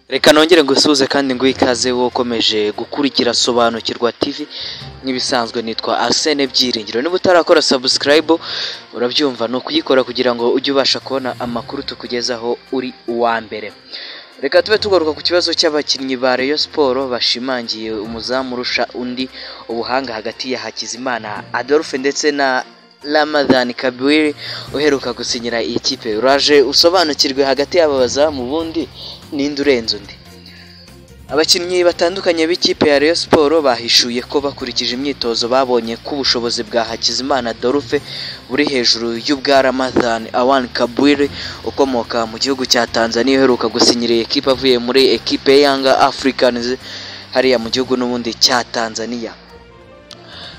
reka nongere ngusuhuze kandi nguhe ikaze wowe ukomeje gukurikira sobanukirwa tv nk'ibisanzwe nitwa arsene byiringiro niba utarakora sabusikarayibu urabyumva ni ukuyikora kugira ngo ujye ubasha kubona amakuru tukugezaho uri uwa mbere reka tube tugaruka ku kibazo cy'abakinnyi ba Rayon Sport bashimangiye umuzamu urusha undi ubuhanga hagati ya Hakizimana Adolphe ndetse na Ramadan Kabwiri uheruka gusinyira iyi kipe uraje usobanukirwe hagati y'aba bazamu ubundi ninde urenze undi abakinnyi batandukanye b'ikipe ya Rayon Sport bahishuye ko bakurikije imyitozo babonye ko ubushobozi bwa Hakizimana Adolphe buri hejuru y'ubwa Ramadan Awan Kabwiri ukomoka mu gihugu cya Tanzania uheruka gusinyira iyi kipe avuye muri ekipe Yanga Africans hariya mu gihugu n'ubundi cya Tanzania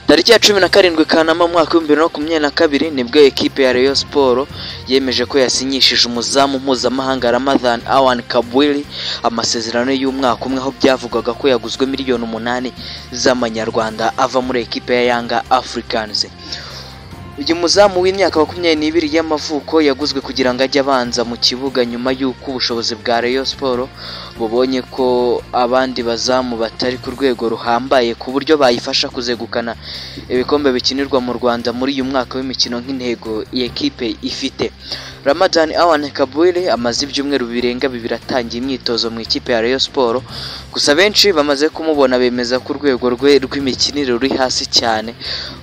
tariki ya cumi na karindwi kanama mu mwaka w'ibihumbi bibiri na makumyabiri na kabiri nibwo ekipe ya Rayon Sport yemeje ko yasinyishije umuzamu mpuzamahanga Ramadan Awan Kabwili amasezerano y'umwaka umwe aho byavugwaga ko yaguzwe miliyoni umunani z'amanyarwanda ava muri ekipe ya Yanga Africans uyu muzamu w'imyaka makumyabiri n'ibiri y'amavuko yaguzwe kugira ngo ajye abanza mu kibuga nyuma y'uko ubushobozi bwa Rayon Sport bubonye ko abandi bazamu batari ku rwego ruhambaye ku buryo bayifasha kuzegukana ibikombe bikinirwa mu Rwanda muri uyu mwaka w'imikino nk'intego iyi ekipe ifite Ramadan Awan Kabwire amaze ibyumweru birenga bibiri atangiye imyitozo mu ikipe ya Rayon Sport gusa benshi bamaze kumubona bemeza ko urwego rwe rw'imikinire ruri hasi cyane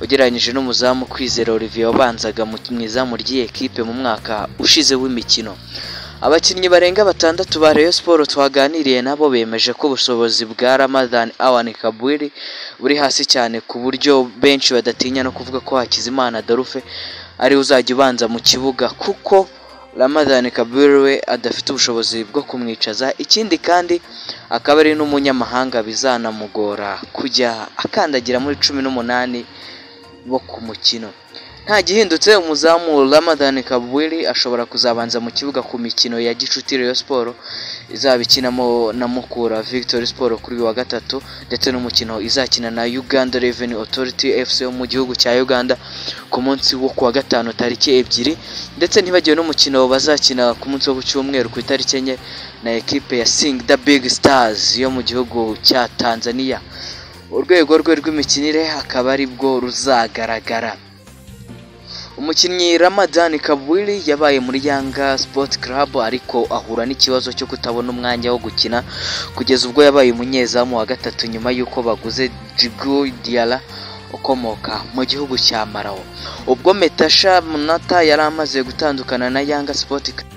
ugereranyije n'umuzamu kwizera Olivier wabanzaga mu izamu ry'iyi ekipe mu mwaka ushize w'imikino abakinnyi barenga batandatu ba Rayon Sport twaganiriye nabo bemeje ko ubushobozi bwa Ramadan Awan Kabwiri buri hasi cyane ku buryo benshi badatinya no kuvuga ko Hakizimana Adolphe ari uzajya ubanza mu kibuga kuko Ramadan Kabwiri we adafite ubushobozi bwo kumwicaza ikindi kandi akaba ari n'umunyamahanga bizanamugora kujya akandagira muri cumi n'umunani bo ku mukino nta gihindutse umuzamu Ramadan Kabwiri ashobora kuzabanza mu kibuga ku mikino ya Gicuti Rayon Sport izabikinamo na Mukura Victory Sport kuri uyu wa gatatu ndetse n'umukino izakina na Uganda Revenue Authority FC wo mu gihugu cya Uganda ku munsi wo kuwa gatanu tariki ebyiri ndetse ntibagiwe n'umukino bazakina ku munsi wo ku cyumweru ku itariki enye na ekipe ya Sing the Big Stars yo mu gihugu cya Tanzania urwego rwe rw'imikinire akaba ari bwo ruzagaragara umukinnyi Ramadan Kabwili yabaye muri Yanga Sport Club ariko ahura n'ikibazo cyo kutabona umwanya wo gukina kugeza ubwo yabaye umunyezamu wa gatatu nyuma y'uko baguze Djibril Diarra ukomoka mu gihugu cya Malawi ubwo Metasha Munata yari amaze gutandukana na Yanga Sport Club